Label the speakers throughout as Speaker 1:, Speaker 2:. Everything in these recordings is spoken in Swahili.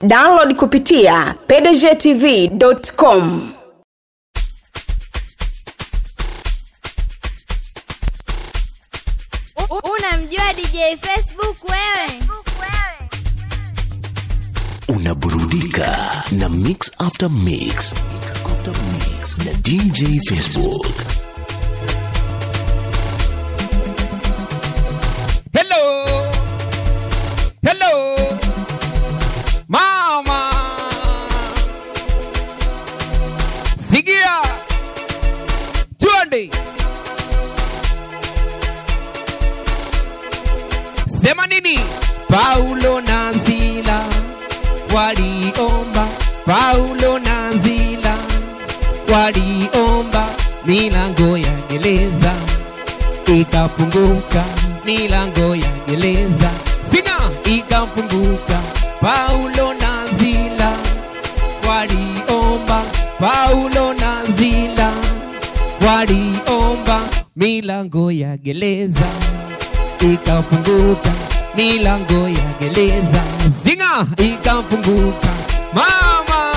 Speaker 1: download kupitia pdgtv.com
Speaker 2: unamjua dj facebook wewe
Speaker 3: unaburudika na mix after mix, mix, after mix na dj facebook
Speaker 4: Hello. Hello. Mama. Sigia. Twende. Sema nini? Paulo na Sila waliomba, Paulo na Sila waliomba, milango ya gereza ikafunguka, milango ya gereza sina ikafunguka. Paulo na Sila waliomba, Paulo na Sila waliomba, milango ya gereza ikafunguka, milango ya gereza zinga ikafunguka. Mama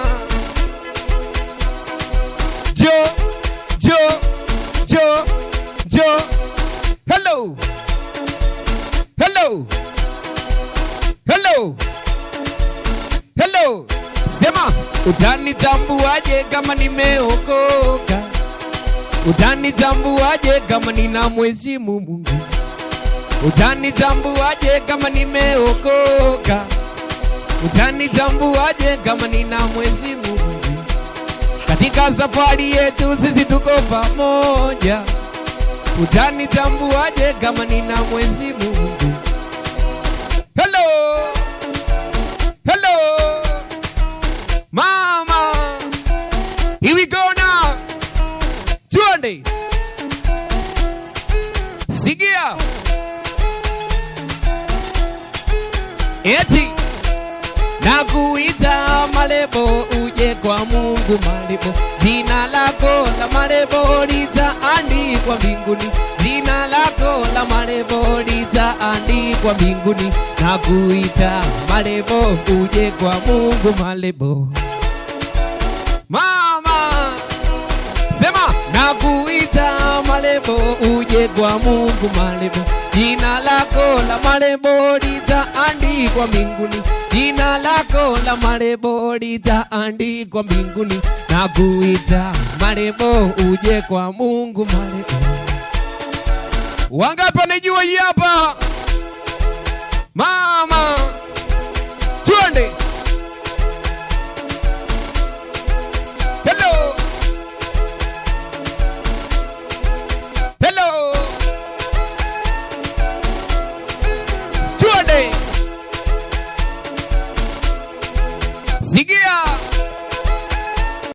Speaker 4: Jo, Jo, Jo, Jo. Hello. Hello. Hello. Hello. Sema, utanitambuaje kama nimeokoka? Utanitambuaje kama nina mheshimu Mungu? Utanitambuaje kama nimeokoka? Utanitambuaje kama nina mheshimu Mungu? Katika safari yetu sisi tuko pamoja. Utanitambuaje kama nina mheshimu Mungu? Hello. Hello. Mama. Here we go now. Tuende. Sigia. Eti na kuita malebo uje kwa Mungu malebo, jina lako la malebo litaandikwa mbinguni, jina lako la malebo litaandikwa mbinguni, na kuita malebo uje kwa Mungu malebo. Mama sema na kuita malebo uje kwa Mungu malebo, jina lako la malebo litaandikwa mbinguni, jina lako la malebo litaandikwa mbinguni, na kuita malebo uje kwa Mungu malebo. Wangapi wanajua hii hapa? Mama, twende. Hello. Hello. Tuende. Sigia.